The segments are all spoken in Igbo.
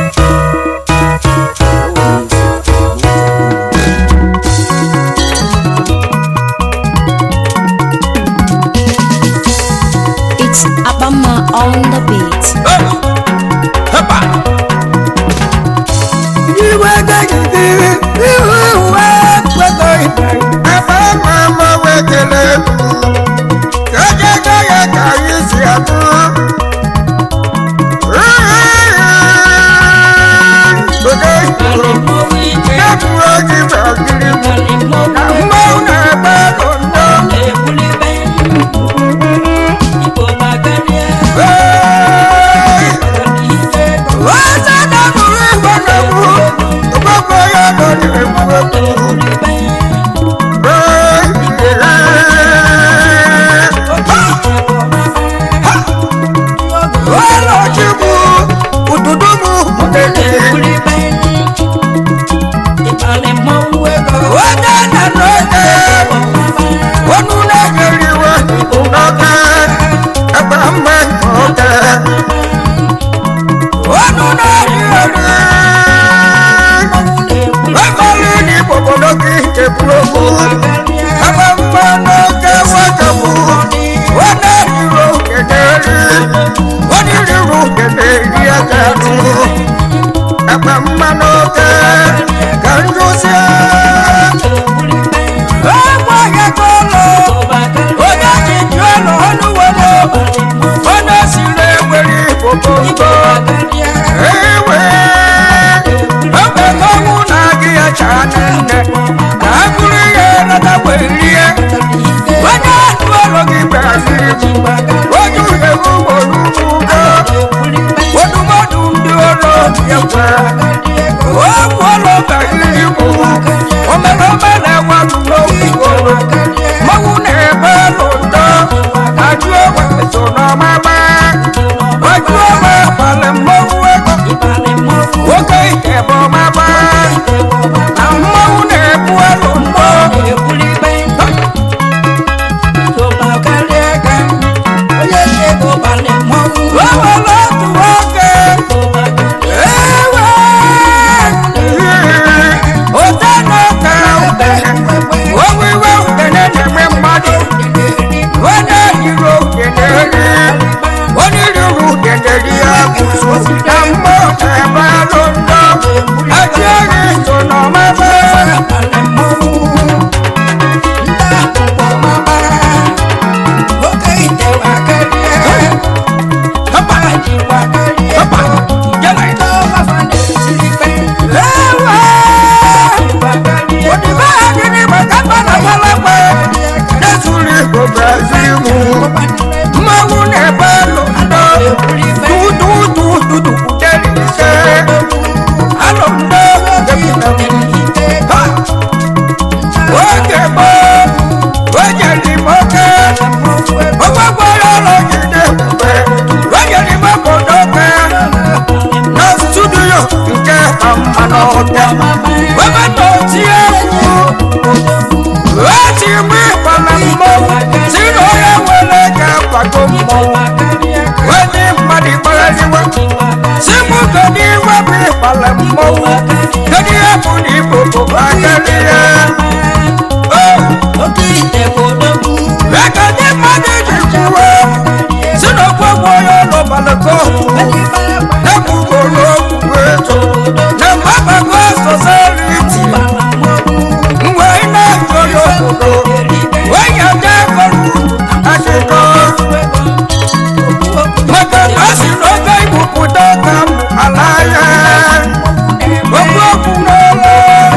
It's Abama on the beat. Hapa. Iwe gagide, iwe uwe kwego ibe. Ebe mama wekele mu. Gaga gaga ka anyị si atụ. Oge ifuru, na-ebuo gị gbagiri m. Na mmanwụ na-agba kondo. Hey! Ose na-abụrụ igwe na-egbu. Ọgbakọ ya nọ na-egbu egbu. Ọlọ́chukwu ududu m mụdede onye na n'oge onu na-egeriwe n'oge ebe mgbe oge onu na-eri eri efere n'igbo obodo gị eburu okwu ebe mgbe n'oge wegabụ onye riro kederi onye riro kederi agarụ ebe mgbe n'oge ka njuzie egbe onye kọlọ onye ji ju ụlọ ọnụ were onye siri ewere ibobo nkọ ewe oge ọnwụ na-agị ya chaa nne ka a bụrụ ihe nata wee rie onye atụ ọrụ gị gbaziri onye uhie ugboro ugbo odumọdụ ndị ọrụ ekwe okwu ọrụ bagiri bụ omerome na-enwe n'okwu mmanwụ na-ebe n'ụdọ ajụ ogbe so n'ọmama ajụ ogbe gbalị mmanwụ ego nwoke ike bụ ọmama na mmanwụ na-ebu elu ndọ o nwere otu nwoke ewe ote na-eke owiwe ukene na-eme mmadụ onye yiri okene ri onye riri ukene ri ya kwụsụ na mmụọ ebe alụ ndọ ajị eri so n'ọmebe hapa hapa jela ewe odibo adịghị maka mmadụ gbalagbe na-ezuru igbo brazil mụ mmanwụ na-ebe alụ ndọ dududududu delise alụ ndọ ha oge gboo onyere m oke ọgbagwara ụlọ jide mgbe onyere m obodo oke na studio nke mmanụ ọbịa ebe na oti egwu eti mgbe ịgbana mmọnwụ si na onye nwere ga-akwado mmọnwụ onye mmadụ gbaraliwe si mụ kedu iwe bụ ịgbala mmọnwụ kedu ihe bụ na igbo bụ akarịa aka ndị mmadụ ji kwuwe si na ọgbọgbọ onye ụlọ balako ekwugoro okwu eto na mgbabago soseriti mgbe ị na-ejo n'obodo onye ndị kọrọ akụkọ maka na o si n'oge igbupụta ka m ala ya okwu okwu n'olu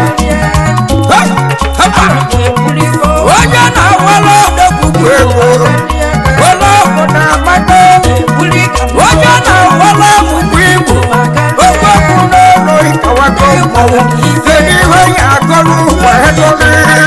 onye na-awala ọdọgbugbu ego wala ọgwụ na-amata onye na-awala ọgwụgwụ igbo okwu okwu n'olu ịkọwago mmọnwụ kedu ihe ya agọrụ wee dobe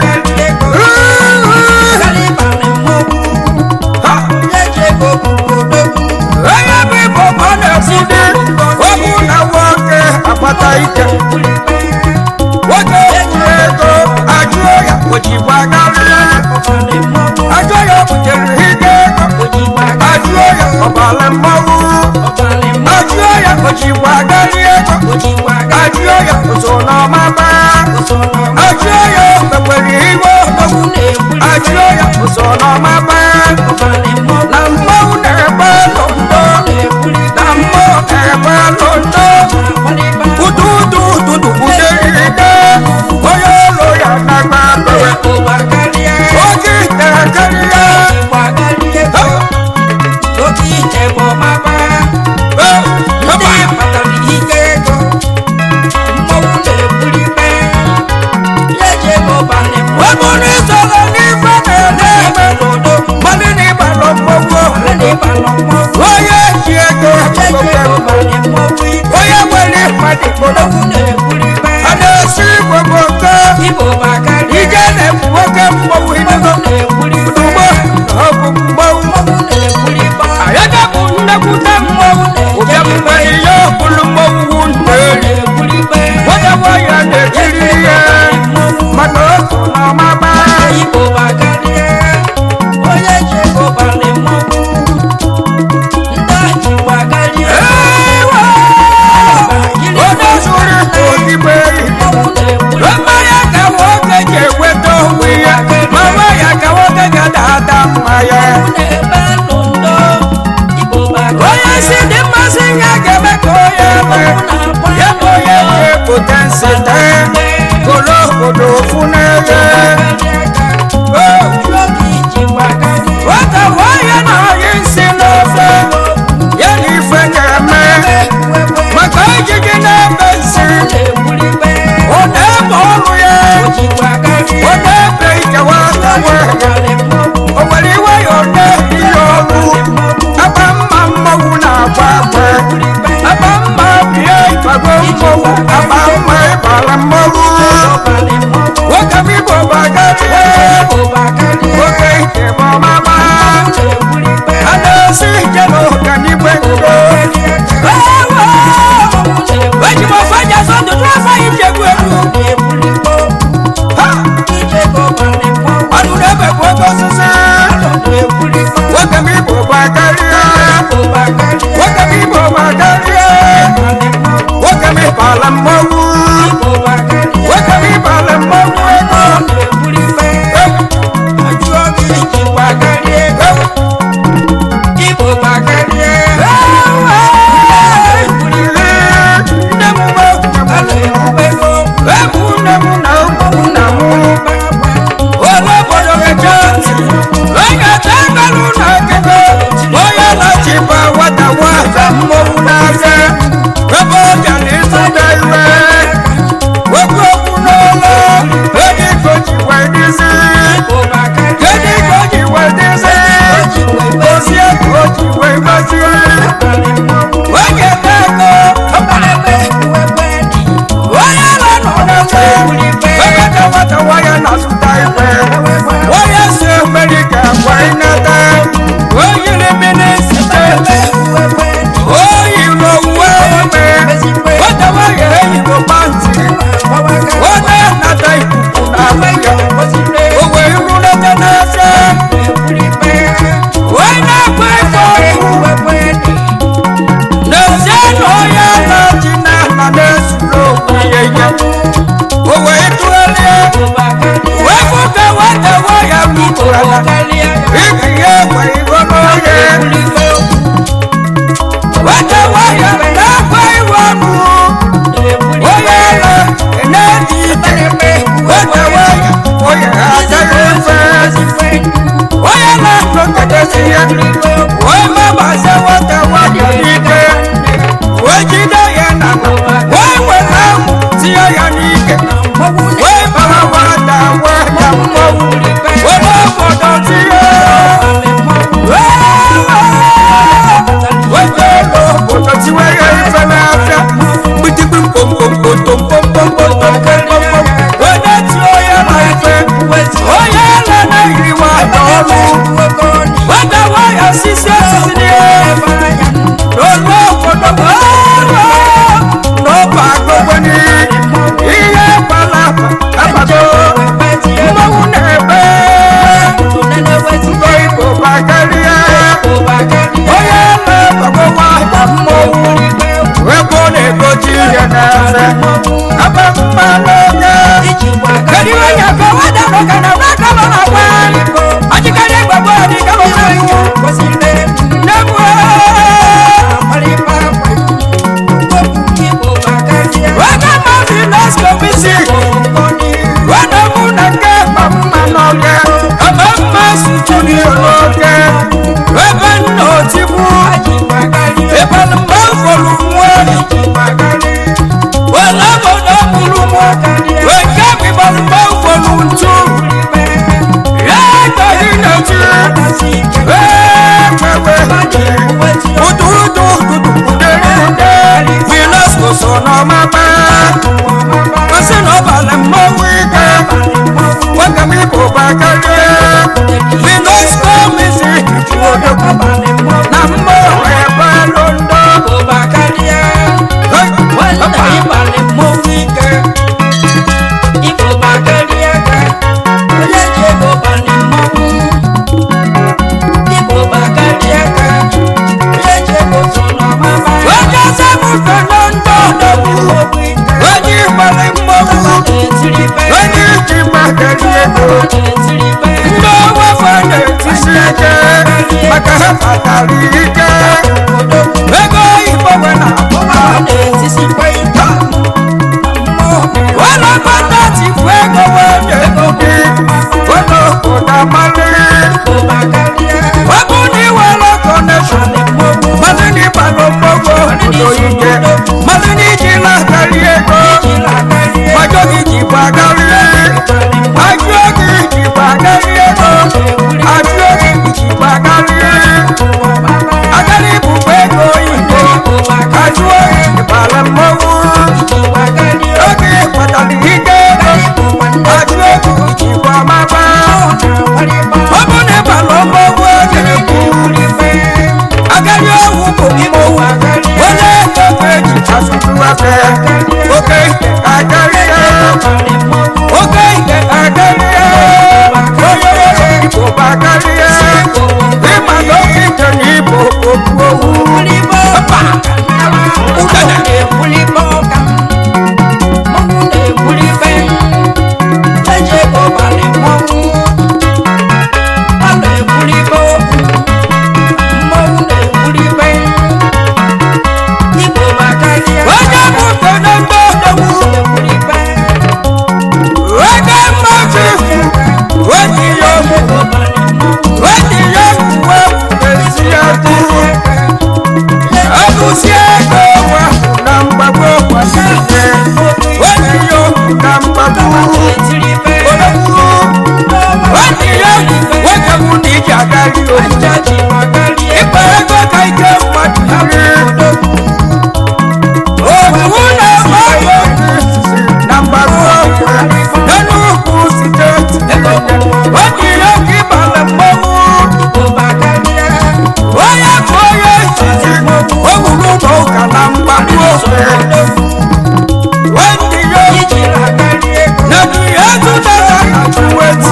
onye bụ igbo ma ọ na-ekwudi okwu na nwoke akpata ike nwoke kwuru ego ajụọ ya ojigbo karịa ajụọ ya butere ike ego ajụọ ya ọbara mmanwụ ajụọ ajụọ ya ojikwa agari ego ajụọ ya oso n'ọmaba ajụọ ya mekwere iwe ajụọ ya oso n'ọmaba na mmọnwụ na-egbe londo na mmụọ na-egbe londo udu udu ududu uderide onye ụlọ ya na-agba bewe oge itere karịa webụrụ isoro n'ife na-ede eme mmadụ na ịgbalụ mmọnwụ mmadụ n'ịbalụ mgbọgwọ obodo ike mmadụ n'iji na-akarị ego majọ gị ji gbagarị ajụọ gị ji gbagarị ego ajụọ gị ji gbagarị agarị bụkwa ego oyibo ajụọ gị bara mmọnwụ oge kpatara ike ego ajụọ gị ji gbamaba ọ bụ na ịbalụ mmọnwụ oge bụ agari ọhụ bụ mmọnwụ onye ego eji asụtụwafe oke ike agari ya oke ike agari ya onye ọrụ igbo bụ agari ya ịma na oke ike na igbo okwu owu mba udene onye bụ na mgbe odogwu onye mmaji onye ya ọmụmụ onye ya uwe ezi ya duru agụsi ego nwa na mgbagbo kwasịrị onye ya okwu na mgbagbo odogwu onye ya nwoke bụ na iji agari obodo ịkpa ego ka ike mmadụ iri otu na-eme ọgwụ na mgbagbo n'enugwu steeti onye ya ka ịbara mmanwụ onye bụ onye izizi o wuru ụlọ ụka na mgbagbo nwanne ya na ihe zụtara na tuweti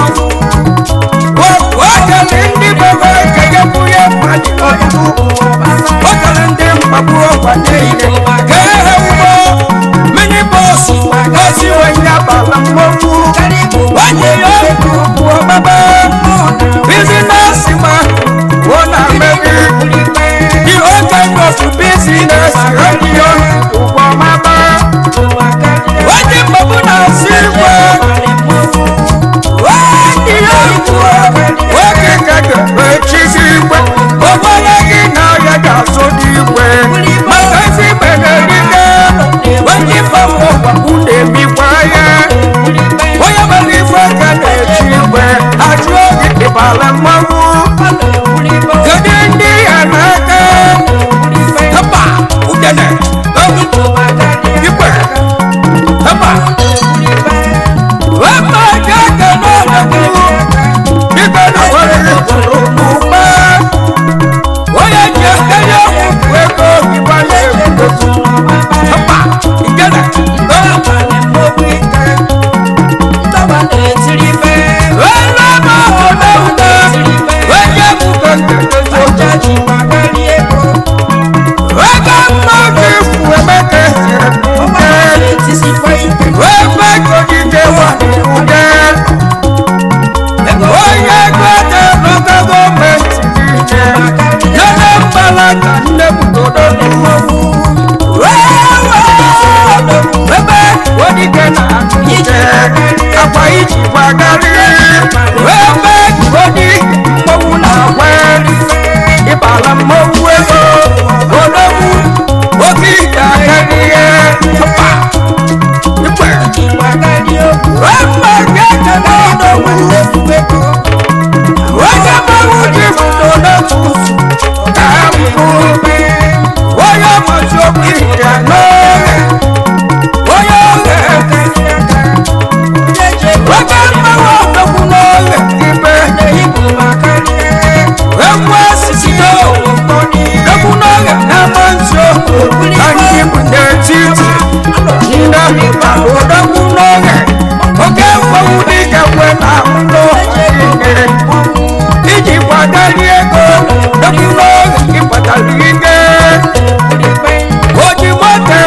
okele ndị bebe ekege bụ ya mmadụ ọtụtụ okele ndị mkpagbu ọgwa niile ka ehe ugbo mini bọs osi wenye abala mmọnwụ nwanne ya bụ ọgbaba bizinesi ma ọ na-emebi the whole kind of business radio ụgbọ maba onye mkpagbu na-asị igwe nwanne ya bụ nwoke ga-echizi igwe ọgbara gị na ya ga-azụ n'igwe maka ezi igbe na-erite onye mgbanwe ọgwagbu na-emikwa ya onye mere ife aka na-echi igwe ajụ oge ịbara mmanwụ kedu ndị ya n'aka hapa udene igwe hapa wema gaga n'ọdọkụ dịka na nwere ifuru n'ụba onye ji ekenye ọgwụ ego ịgbanye egwu hapa igene welema ọdọwụda onye bụkọ nkekezo ego mmadụ ifu emeke siri mpe ebe kogide wa ude onye ego ede n'oge gọọmenti niile nene mbala ka nne bugodo ebe odige na ije akwa iji gbagari ebe odi mmọnwụ na-agba ịbala mmọnwụ ego odogwu oge ije ahịa ihe tụpa ikpe Wema gẹ́gẹ́ lọ́dọ̀ wúwo Wọ́n mọ̀wú di fúnlọ lọ́tù Kàmpù Wọ́n yọ mọ̀tí omi ìjà lọ́rẹ̀ Wọ́n yọ rẹ̀ Wọ́n bá mọ̀wú ọ̀dọ́kùn lọ́rẹ̀ ibẹ̀ Wọ́n mú ẹ̀sìsì náà Lọ́kùn lọ́rẹ̀ náà máa ń tó Láyé ìbùdó títì Nda ọ̀dọ́kùn lọ́rẹ̀ Oge mmanwụ dịka kwe na ụlọ iji kwadari ego dọkụrụ oge ịkpatara ike oji moto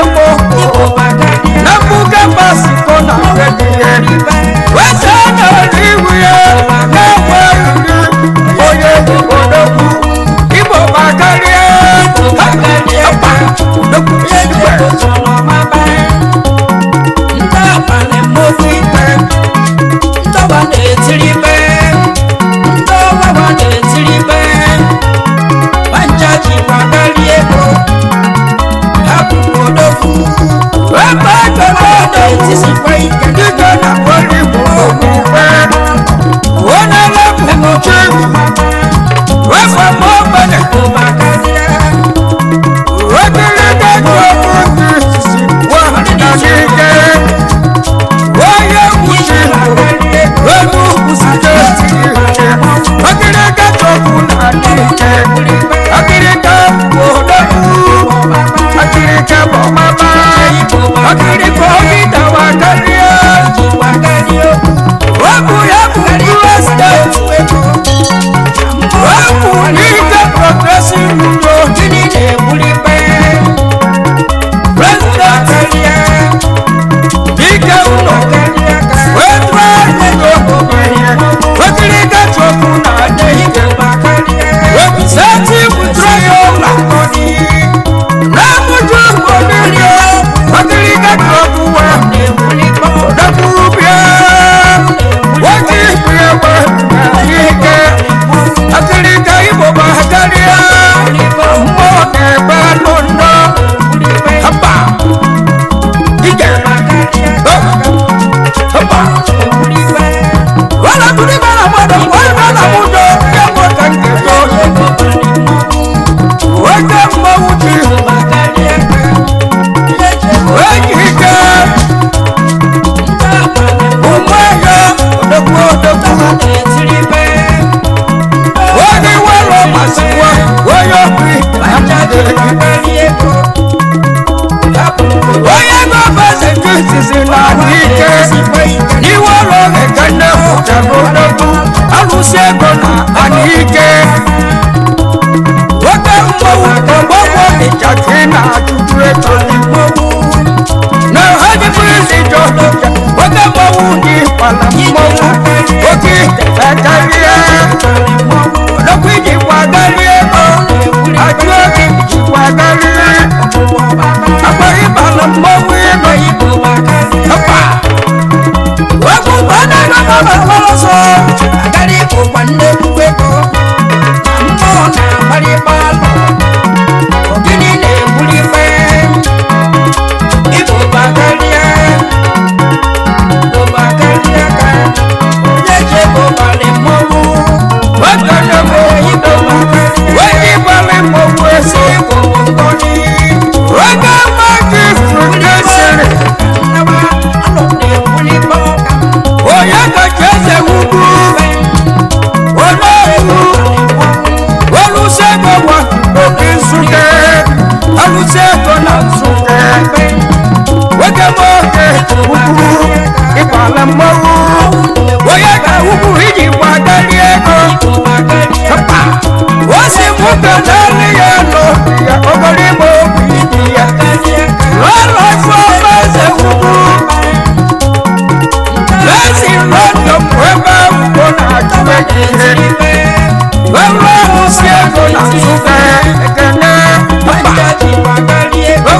ọnịcha ka ị na-achụju ego na ha dịbụrụ isi jọ oge mmọnwụ dị kwala mmọnwụ oge ekarịa odokwu iji kwagarị ego ajụ oge iji kwagarị akpọghị bala mmọnwụ ego ọkpa okwu gbana gbana ọsọ agara ịkụ kwa nnekwu ego na mmụọ na-agbarịgba alọ ogidi na-egbuli ife Igbo bakarịa Igbo bakarịa ka onye ji ego balị mmọnwụ Ogonogbo Igbo bakarịa onye balị mmọnwụ esi Igbo bụ ngọzi oge mmadụ ifuru sịrị onye kacha eze ugwu olóòwú olùsègùn wà òkè nsúkẹ olùsègùn nà nsúkẹ wókè mọ́kè ugwu ìpàlẹ̀ mmọ́wú onye ka ugwu iji gbagari ego papa o si mú kẹlẹ́rì ya nọ ya ogori mọ obi ibi ya lọ́lọ́ fún ọmọ ẹsẹ̀ ugwu lẹ́sìn lọ́dọ̀ fún ẹgbẹ́ ugwu na-achụ ejihe wẹ́wẹ́ ọ̀hún sí ego na nsúkẹ ekene papa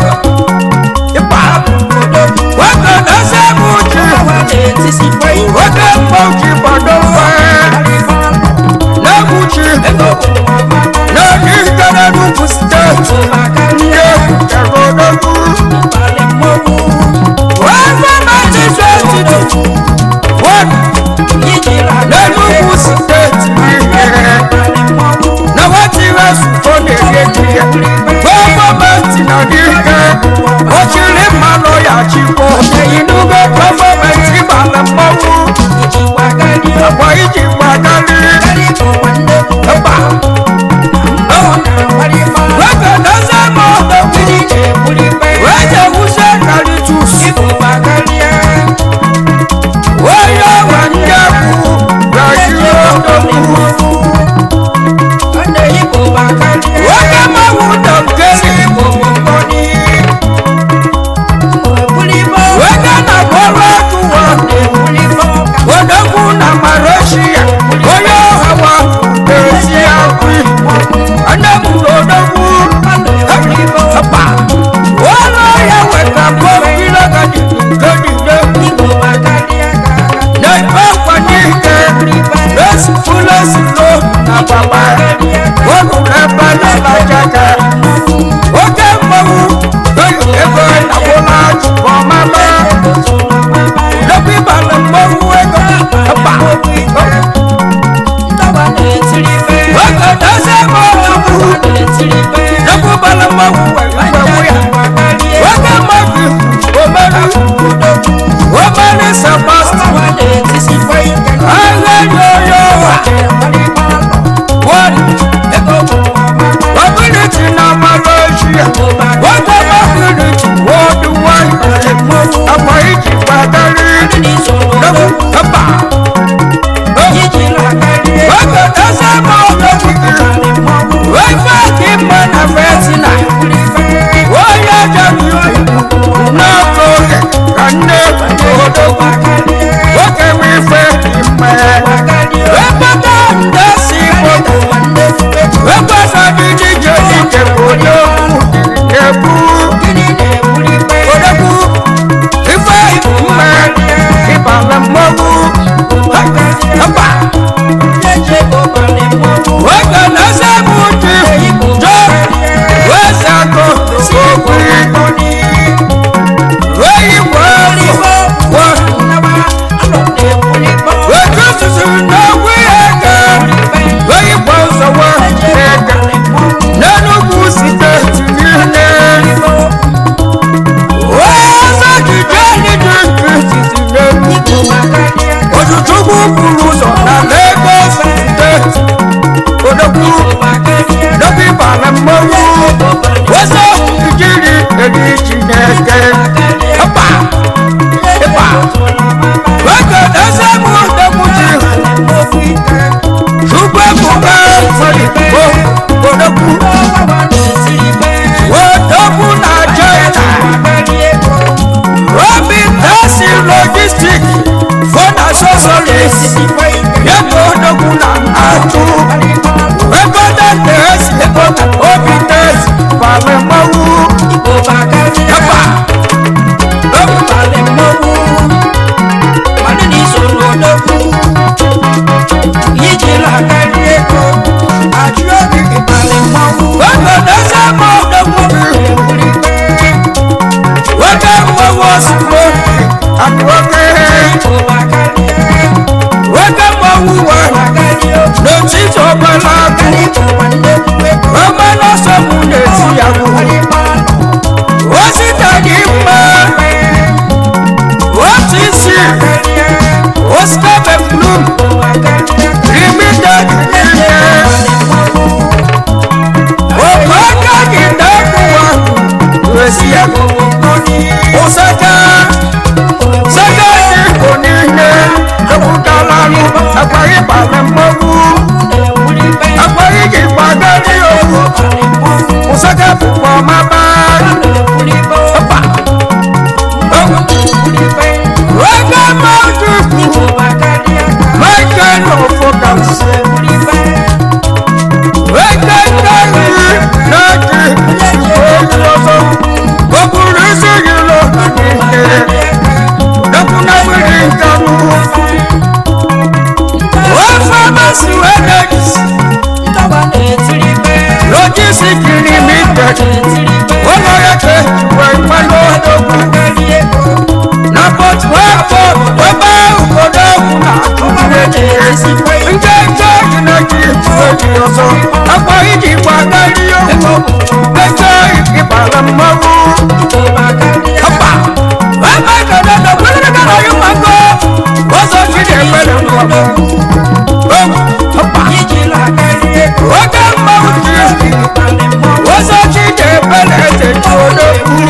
ụlọ ya ka ejiwe mmanụ odogwu na port harcourt ebe obodo ahụ na-atụ nke nke dị na ji eji ọzọ akwa iji gbagarị okwu mejọ ịbara mmanwụ ọba ebe gada na kwere gara ya mmango ọzọ chi na-ekpere mmanwụ ọba oge mmanwụ ji ọzọ chi na-ekpere eze ji odogwu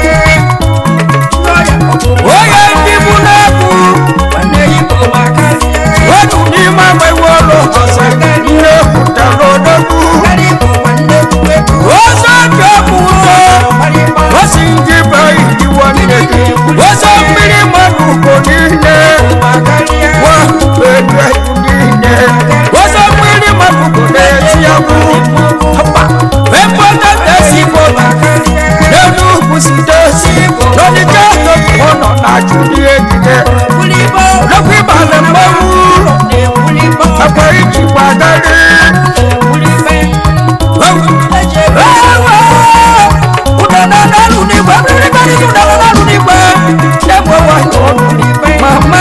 onye ndị bụ na-ekwu otu n'ime agbanwe ụlọ ọzọ ihe pụtara odogwu ọzọ dị ọkụ ụzọ osi ndị be idiwo nne gị ọzọ mmiri mmadụ ugo niile wa elu niile ọzọ mmiri mmadụ ugo na-eti agwụ ekpọta na-esi bọba n'elu ugwu sitesi n'ọdịcha ọ nọ na jụli egide lekwa ịbala mmanwụ akwa iji gbagarị mama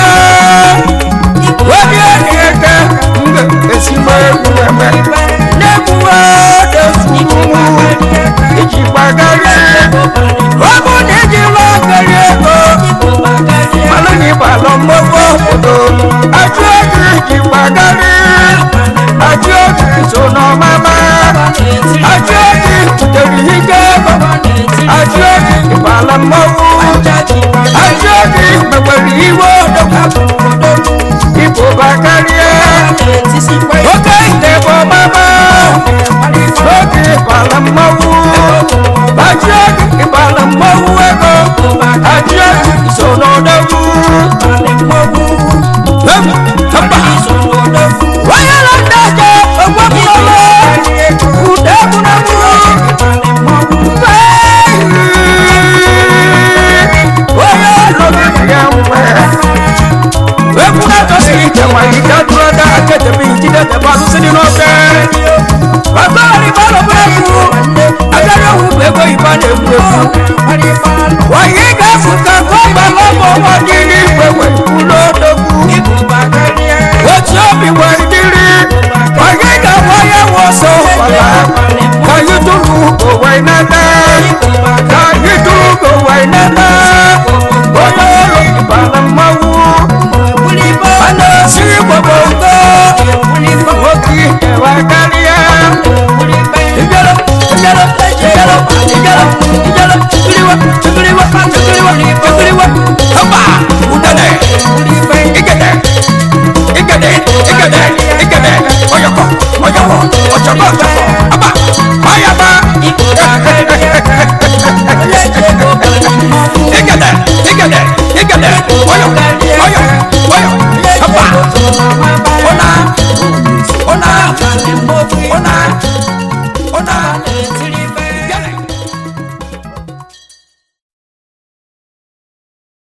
onye na-eke mgbe ezigbo egwu eme na-egbuwe dezumu iji gbagarị ọ bụ na iji lọgarị ego malụ na ịgbalọ mmọgwụ obodo ajụ ego iji gbagarị ajụ ego so n'ọmama ajụ ego butere ike ego ajụ ego ịgbala mmọgwụ ajụ ego mekwere iwe odogwu ibo bakarịa oke ite bụ ọmama oge ịgbala mmọnwụ ajụ ego ịgbala mmọnwụ ego ajụ ego so n'odogwu onye na ndị aja ogwepụlọlọ ude egwuregwu onye ọlọgị ya nwe egwu na-atọsiri ike nwere ike dụrụ da akedebe ijide debe alụsị dị n'ofe ọgọrị gbalọ bụ egwu agara owu bụ ego ibe a na-egwu egwu onye ga-efu ka ka ọ gbala ọgbọ ọgbọ dị